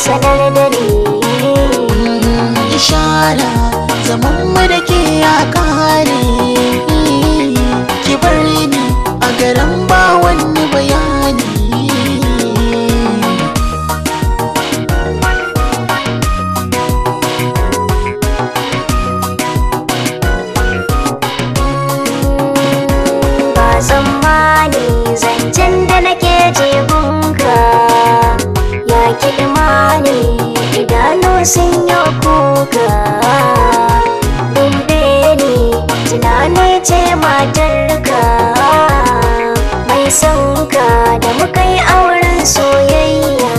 sanar da ni ishara zaman mu da ke ya kare ki bar ni a garin ba wani bayani ba tsammani zancen da nake jibinka ya kiɗimani idanu sun yi kuka dube ni tunani ce matarka mai sonka da muka yi auren soyayya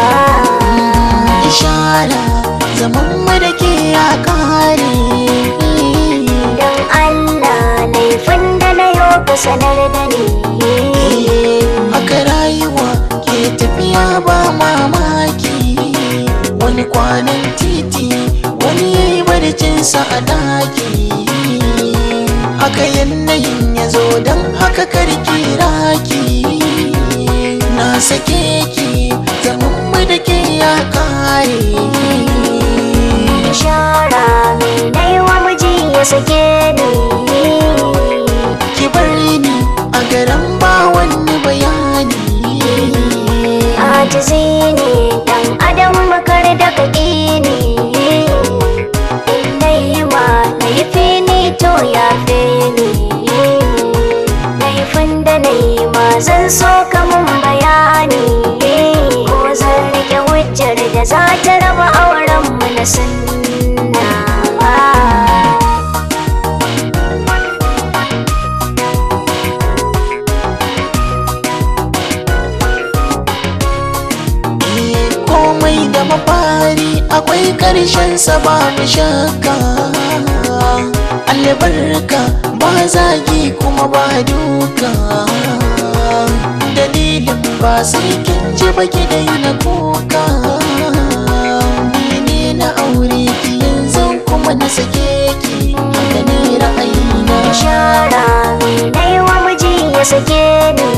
ishara zaman mu da ke ya kare don allah laifin da na yau ka sanar da ni haka rayuwa ke tafiya ba mamaki wani kwanan titi wani ya yi barcinsa a daki haka yanayin ya zo don haka karki raki na sake ki zaman mu da ke ya kare shara mai naiwa miji ya sake ni ki bar ni a garin ba wani bayani ajizi ne dan adam makar da kaki ne inda yi ma laifi ne to ya fe ni laifin da na yi ma zan so kamun bayani ko zan rike hujjar da za ta raba auren mu na sunna Eh, komai da mafari akwai ƙarshen sa babu shakka albarka ba zagi kuma ba duka dalilin ba sai kin ji baki daina kuka ni ne na aure ki yanzu kuma na sake ki haka ne ra'ayina shara mai naiwa miji ya sake ni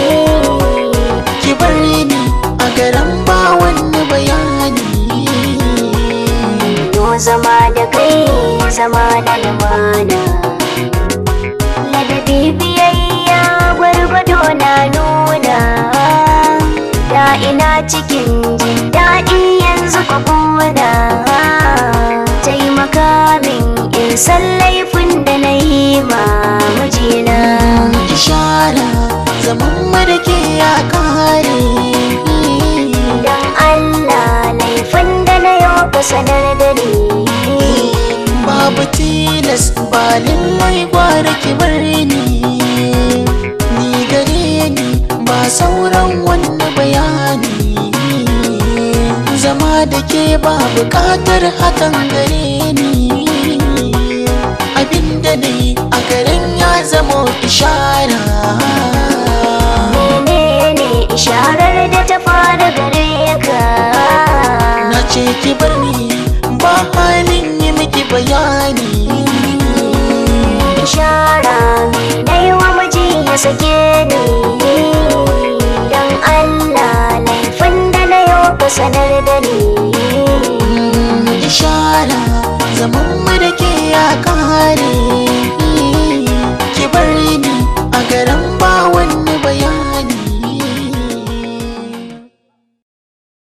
ki bar ni a garin ba wani bayani Yo zama da kai zama da lumana Ladabi biyayya gwargwado na nuna Da ina cikin jin daɗi yanzu ka kuna Taimaka min in san laifin da na yi ma mijina ishara zaman mu da ke ya kare Don Allah laifin da na yau ka sanar da ni babu tilas ba lallai gwara ki bar ni ni gare ni ba sauran wani bayani zama da ke ba bukatar hakan gare ni abinda ne a garin ya zamo ishara menene isharar da ta fara gare ka na ce ki bar